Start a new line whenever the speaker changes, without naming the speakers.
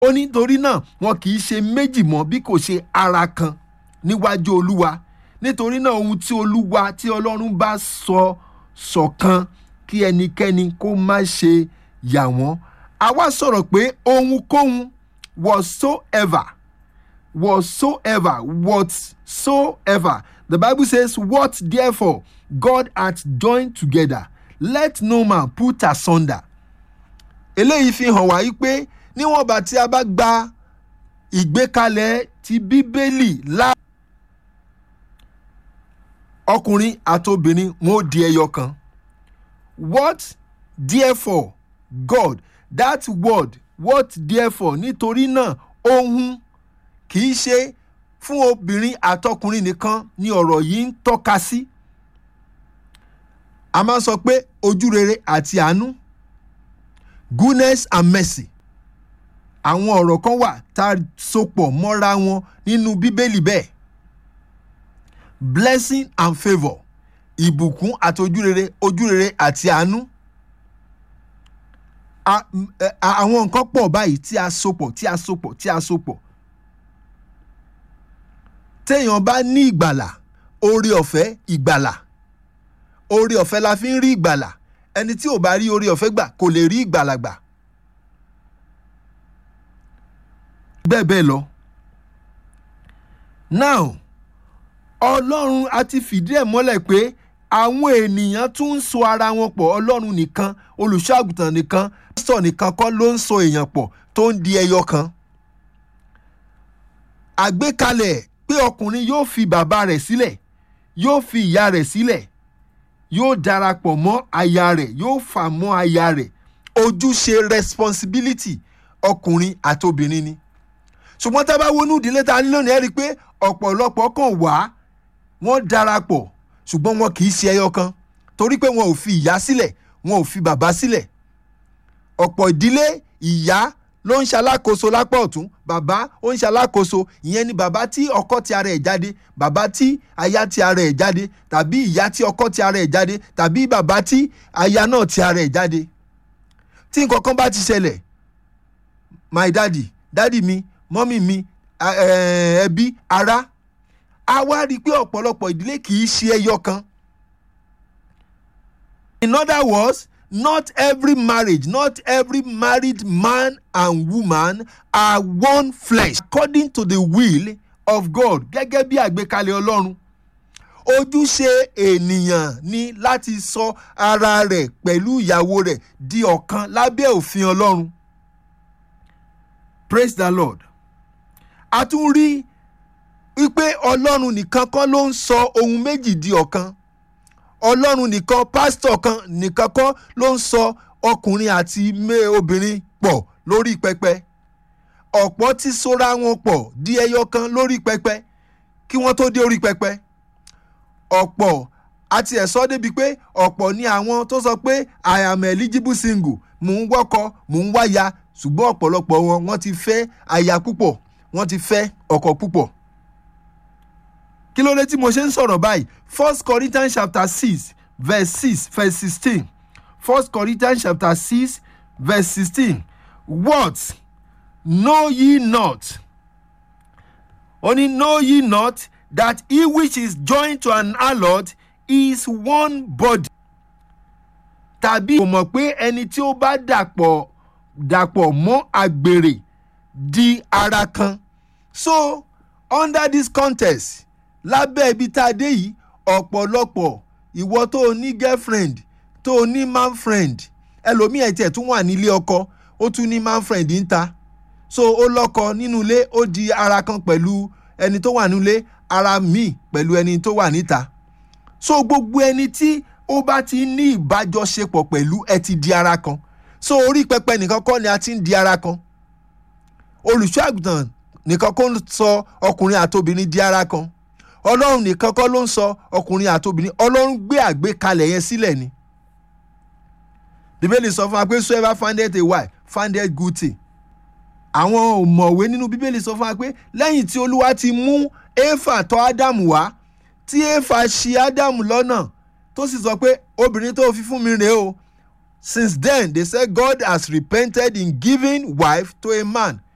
ó ní torí náà wọn kì í ṣe méjì mọ́ bí kò ṣe ara kan níwájú olúwa nítorí náà ohun tí olúwa tí ọlọ́run bá sọ ṣọ̀kan kí ẹnikẹ́ni kó má ṣe yà wọ́n àwa sọ̀rọ̀ pé ohunkóhun whatsoever whatsoever whatsoever the bible says what therefore god hath joined together let no man put asunder eléyìí fi hàn wá yí pé níwọ̀n bá tí a bá gba ìgbékalẹ̀ ti bíbélì lá ọkùnrin àtobìnrin wọn ó di ẹyọ kan what therefore god that word what therefore nítorí náà ohun kì í ṣe fún obìnrin àtọkùnrin nìkan ni ọ̀rọ̀ yìí ń tọ́ka sí a máa sọ pé ojúrere àti àánú goodness and mercy àwọn ọ̀rọ̀ kan wà tá a sopọ̀ mọ́ra wọn nínú bíbélì bẹ́ẹ̀ blessing and favour ìbùkún àti ojúrere ojúrere àti àánú A- m- ẹ- a- àwọn nǹkan pọ̀ báyìí tí a sopọ̀ tí a sopọ̀ tí a sopọ̀ téèyàn bá ní ìgbàlà oore ọ̀fẹ́ ìgbàlà oore ọ̀fẹ́ la fi ń rí ìgbàlà ẹni tí ò bá rí oore ọ̀fẹ́ gbà kò lè rí ìgbàlà gbà bẹ́ẹ̀ bẹ́ẹ̀ lọ. now ọlọ́run a ti fìdí ẹ̀ mọ́lẹ̀ pé àwọn ènìyàn tún ń so ara wọn pọ̀ ọlọ́run nìkan olùṣọ́àgùtàn nìkan pásítọ̀ nìkan kọ́ ló ń so èèyàn pọ̀ tó ń di ẹyọ kan. àgbékalẹ̀ pé ọkùnrin yóò fi bàbá rẹ̀ sílẹ̀ yóò fi ìyá rẹ̀ sílẹ̀ yóò darapọ̀ mọ́ aya rẹ̀ yóò fà mọ́ aya rẹ̀ ojúṣe responsibility ọkùnrin àti obìnrin ni ṣùgbọ́n tá a bá wọnú ìdílé ta ní lónìí ẹ rí i pé ọ̀pọ̀lọpọ̀ kàn wá wọ́n darapọ̀ ṣùgbọ́n wọn kì í ṣe ẹyọ kan torí pé wọn ò fi ìyá sílẹ̀ wọn ò fi bàbá sílẹ̀ ọ̀pọ̀ ìdílé ìyá ló ń ṣalákòóso lápá ọ̀tún bàbá ó ń ṣalákòóso ìyẹn ni bàbá tí ọkọ ti ara ẹ̀ jáde bàbá tí aya ti ara ẹ̀ jáde tàbí ìyá tí ọkọ ti ara ẹ̀ jáde tàbí bàbá tí aya náà ti ara ẹ̀ jáde tí nǹkan kan bá ti ṣẹlẹ̀ my daddy daddy mi mọ́mì mi a- eh, ẹbí ará a wá rí i pé ọ̀pọ̀lọpọ̀ ìdílé kì í ṣe ẹyọ kan. in other words not every marriage not every married man and woman are one flesh according to the will of God gẹ́gẹ́ bí àgbékalẹ̀ ọlọ́run ojúṣe ènìyàn ni láti sọ ara rẹ̀ pẹ̀lú ìyàwó rẹ̀ di ọ̀kan lábẹ́ òfin ọlọ́run praise the lord a tún rí wípé ọlọ́run nìkan kọ́ ló ń sọ ohun méjì di ọ̀kan ọlọ́run nìkan pásítọ̀ kan nìkan kọ́ ló ń sọ ọkùnrin àti mé- obìnrin pọ̀ lórí pẹpẹ ọ̀pọ̀ ti sora wọn pọ̀ di ẹyọ kan lórí pẹpẹ kí wọ́n tó dé orí pẹpẹ ọ̀pọ̀ àti ẹ̀sọ́ débi pé ọ̀pọ̀ ni àwọn tó sọ pé i am eligible single mò ń wọ́kọ mò ń wáya ṣùgbọ́n ọ̀pọ̀lọpọ̀ wọn wọ́n ti fẹ́ aya púpọ̀ wọ́n ti fẹ́ ọkọ púpọ̀ kí ló dé tí mo ṣe ń sọ̀rọ̀ báyìí first corinthians chapter six verse six verse sixteen first corinthians chapter six verse sixteen what know ye not only know ye not that he which is joined to an harlot is one body tàbí kò mọ̀ pé ẹni tí ó bá dàpọ̀ dàpọ̀ mọ́ àgbèrè di ara kan so under this context lábẹ́ ibi tá a dé yìí ọ̀pọ̀lọpọ̀ ìwọ tó o ní girlfriend tó o ní man friend ẹlòmíì ẹ̀ tiẹ̀ tún wà nílé ọkọ ó tún ní man friend ń ta so ó lọ́kọ nínú ilé ó di ara kan pẹ̀lú ẹni tó wà nílé ara míì pẹ̀lú ẹni tó wà níta so gbogbo ẹni tí ó bá ti ní ìbájọṣepọ̀ pẹ̀lú ẹ ti di ara kan so orí pẹpẹ nìkan kọ́ ni a ti ń di ara kan olùṣọ́ àgùntàn nìkan kọ́ ń sọ ọkùnrin àtobìnrin di ara kan ọlọ́run nìkan kọ́ ló ń sọ ọkùnrin àtobìnrin ọlọ́run gbé àgbékalẹ̀ yẹn sílẹ̀ ni bíbélì sọ fún wa pé so ever findeth a wife findeth good thing àwọn òmọ̀wé nínú bíbélì sọ fún wa pé lẹ́yìn tí olúwa ti mú éfà tọ́ ádámù wá tí éfà ṣi ádámù lọ́nà tó sì sọ pé obìnrin tó fi fún mi rèé o since then they say God has repented in giving wife to a man